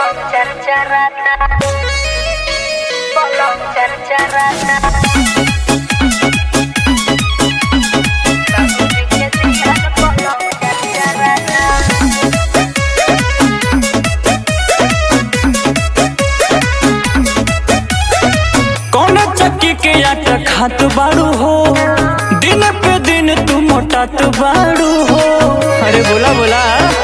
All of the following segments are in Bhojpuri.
Bolong car-carana Bolong car-carana Kamu bikin dia bolong car-carana कौन चक्की के आटा खात बाड़ू हो दिन पे दिन तू मोटात बाड़ू हो अरे बोला बोला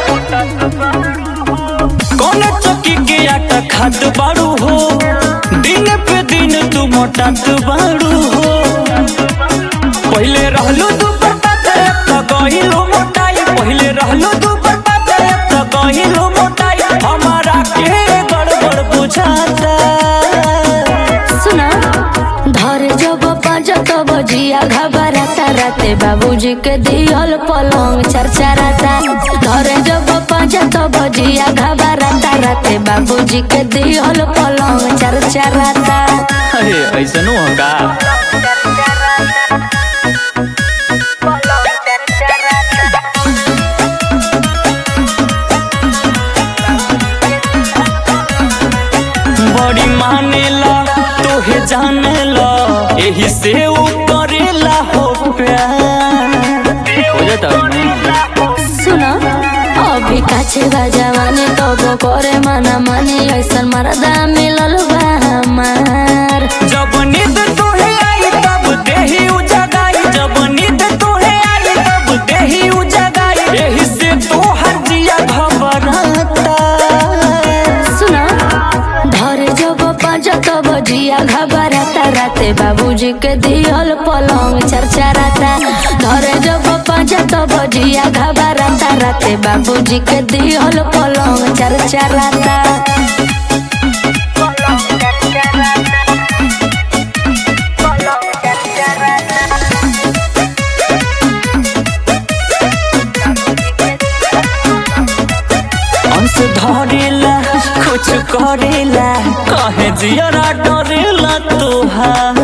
कौन चक्की के आटा खात बाड़ू हो दिन पे दिन तू मोटात बाड़ू हो पहले रहलू तू बर्बाद तो गहिलो मोटाई पहले रहलू तू बर्बाद तो गहिलो मोटाई हमारा के गड़बड़ बुझाता सुना धर जब पाँच तब जिया घबराता राते बाबूजी के दियल पलंग चरचराता धर जब पाँच तब जिया घबराता राते बाबूजी के दियल पलंग चरचराता अरे ऐसा नु होगा Bolong car-carana बड़ी मानेला तोहे जानेला यही से ऊ करेला हो प्यार हो जाता सुना अभी काछे बा जवानी तब करे मना मानी ऐसन मरदा मिलल बा हमार जब नींद तोहे आई तब देही उजगाई जब नींद तोहे आई तब देही उजगाई यही से तोहर जिया घबराता सुना धर जब पाँच तब जिया घबराता राते बाबूजी के दियल पलंग चरचराता धर जब पाँच तब जिया घबराता राते बाबूजी के दियल पलंग चरचराता Bolong car-carana Bolong car-carana अंश धरेला कुछ करेला कहे जियरा डरेला तोहार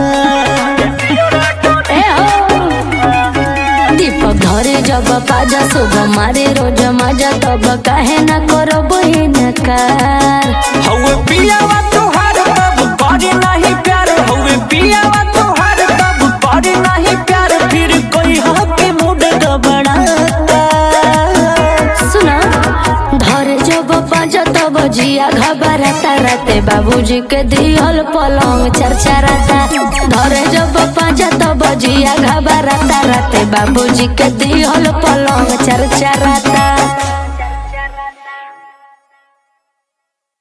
ए हो दीपक धरे जब पाजा शुभ मारे रोज मजा तब काहे न करो बहिनकार हौवे पियावा तोहार तब करे नहीं प्यार हौवे पियावा तोहार तब करे नहीं प्यार फिर कोई हके मूड गबड़ाता सुना धरे जब पाँच तब जिया घबराता राते बाबूजी के दियल पलंग चरचराता धरे जब पाँच तब जिया घबराता राते बाबूजी के दियल पलंग चरचराता